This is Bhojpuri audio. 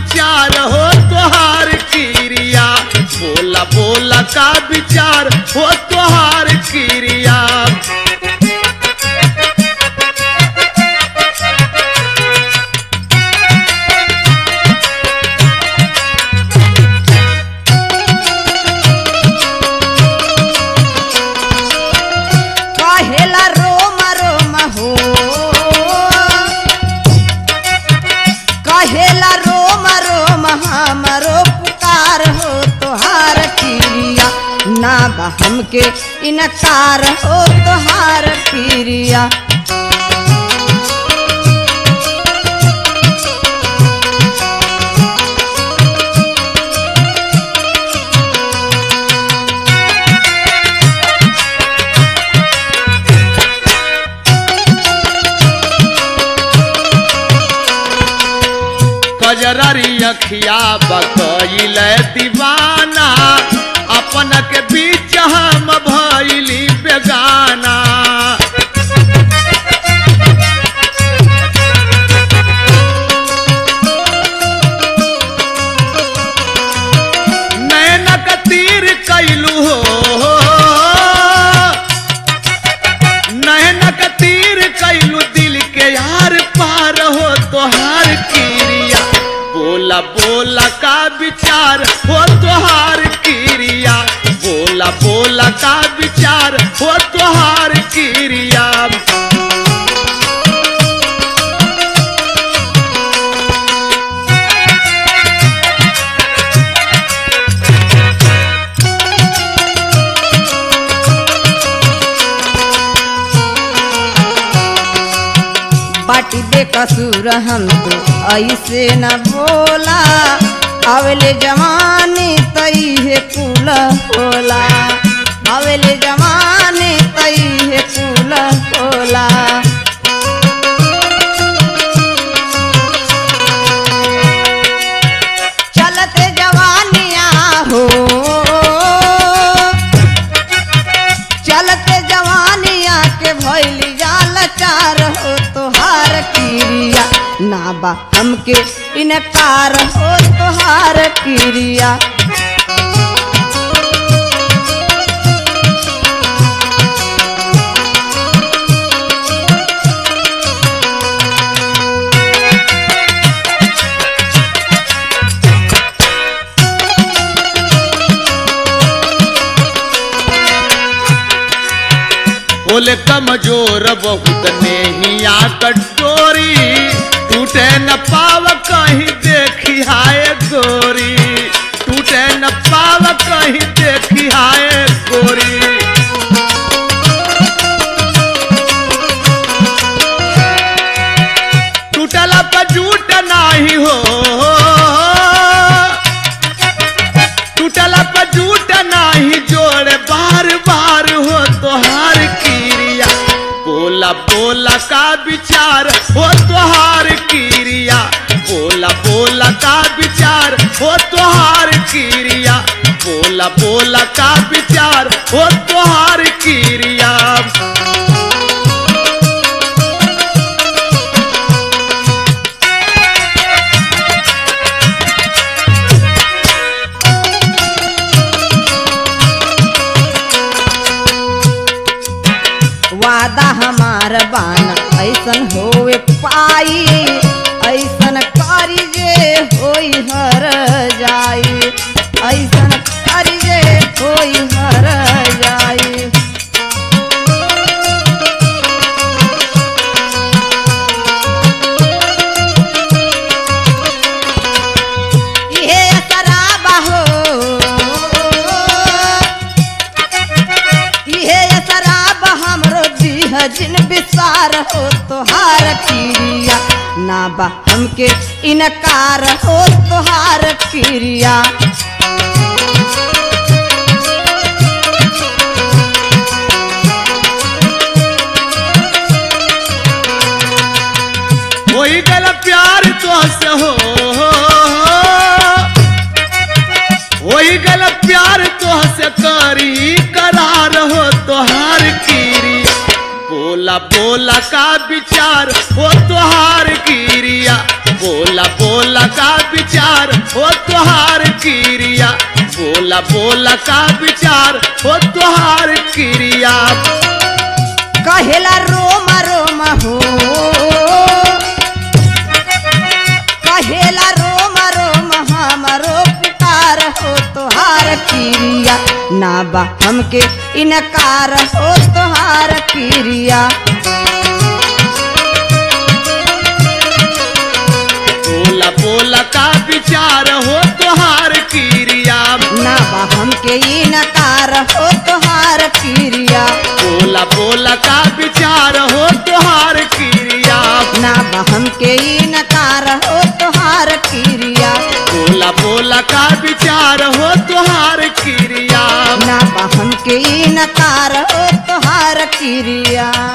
विचार हो तोहार क्रिया बोला बोला का विचार हो तोहार क्रिया कहेला रोम रोम हो कहेला रोम रोम हमरो पुकार हो तोहार क्रिया ना बा हमके इनकार हो तोहार क्रिया कजररी अखिया बकैल दीवाना अपन के बीच हम भैली बेगाना नैनक तीर कैलू हो नैनक तीर कैलू दिल के यार पार हो तोहार क्रिया बोला बोला का विचार हो तोहार क्रिया बोला बोला का विचार हो तोहार क्रिया बाटी बेकसूर हम तो ऐसे न बोला अवले जवानी तई है कुल होला अवले जवानी तई है कुल होला चलते जवानिया हो चलते जवानिया के भैली जाल चार हो तोहार क्रिया ना बा हमके इनकार हो तोहार क्रिया बोले कमजोर बहुत नेहिया कटोरी टूटे न पाव कहीं देखी हाय गोरी टूटे न पाव कहीं देखी हाय गोरी टूटला पर झूठ नाही हो टूटला पर झूठ नाही जोड़ बार बार हो तोहार क्रिया बोला बोला का विचार हो तोहार क्रिया बोला बोला का विचार हो तोहार क्रिया बोला बोला का विचार हो तोहार क्रिया वादा हमार बाना ऐसन होए पाई ऐसन करी जे होई हर जाई ऐसन करी जे होई हर जाई इहे शराबा हो इहे शराब हमरो दीह जिन विसार हो तोहार क्रिया ना बा हमके इनकार हो तोहार क्रिया होई गल प्यार तुहसे हो होई गल प्यार तुहसे करी करार हो तोहार कीरी बोला बोला का विचार हो तोहार कीरिया बोला बोला का विचार हो तुहार क्रिया बोला बोला का विचार हो तुहार क्रिया कहेला रोम रोम हो कहेला रोम रोम हमरो पुकार हो तोहार क्रिया ना बा हमके इनकार हो तोहार क्रिया बोला बोला का विचार हो तुहार क्रिया ना बा हमके इनकार हो तोहार क्रिया बोला बोला का विचार हो तुहार क्रिया ना बा हमके इनकार हो तोहार क्रिया बोला बोला का विचार हो तुहार क्रिया ना बा हमके इनकार हो तोहार क्रिया